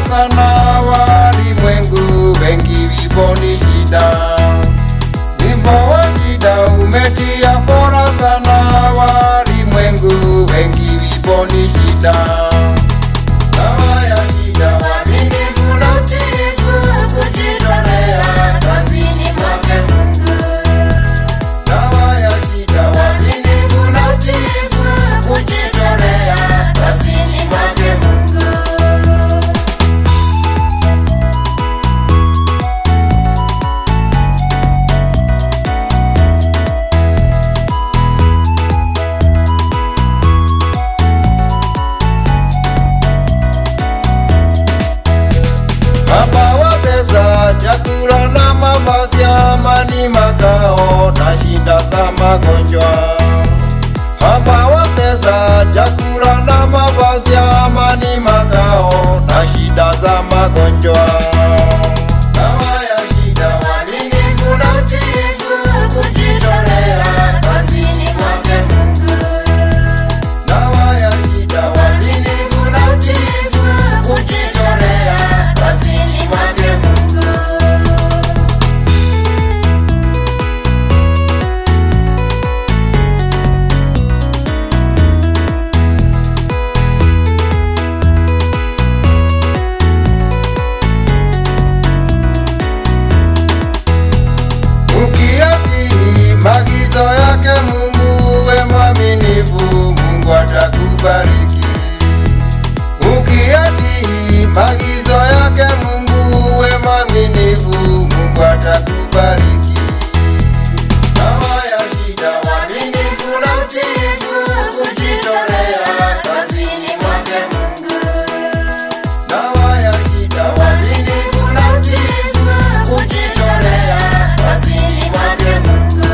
sana walimwengu, wengi vipo ni shida. Wimbo wa shida umetia fora sana walimwengu, wengi vipo ni shida. Dawa ya shida, uaminifu na utiifu, kujitolea kazini mwake Mungu. Dawa ya shida, uaminifu na utiifu, kujitolea kazini mwake Mungu. Baba wa pesa, chakula na mavazi, amani, makao na shida za magonjwa. Baba wa pesa, chakula na mavazi, amani, makao na shida za magonjwa. Dawa ya shida, uaminifu na utiifu, kujitolea kazini mwake Mungu. Dawa ya shida, uaminifu na utiifu, kujitolea kazini mwake Mungu. Ukiyatii maagizo yake Mungu, we mwaminifu, Mungu atakubariki. Ukiyatii maagizo yake Mungu, we mwaminifu, Mungu atakubariki. Dawa ya shida, uaminifu na utiifu, kujitolea kazini mwake Mungu. Dawa ya shida, uaminifu na utiifu, kujitolea kazini mwake Mungu.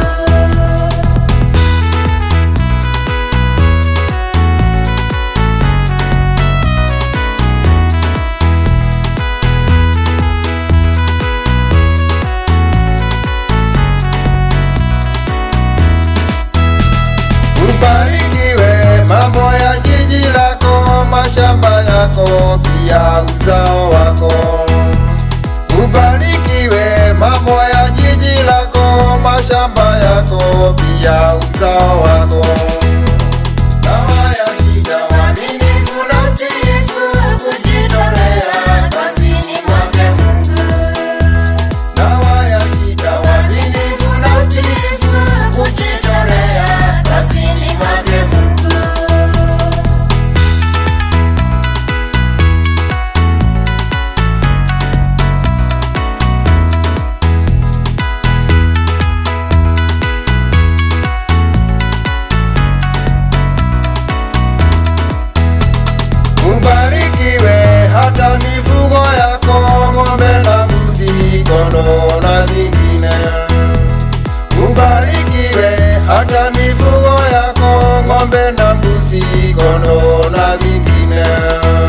Ubarikiwe mambo ya jiji lako, mashamba yako, pia uzao wako. Ubarikiwe mambo ya jiji lako, mashamba yako, pia uzao wako. Dawa ya shida, uaminifu na utiifu, kujitolea kazini mwake Mungu. Dawa ya shida, uaminifu na utiifu, kujitolea kazini mwake Mungu. Ubarikiwe hata mifugo yako, ng'ombe na mbuzi, kondoo na vingine. Ubarikiwe hata mifugo yako, ng'ombe na mbuzi, kondoo na vingine.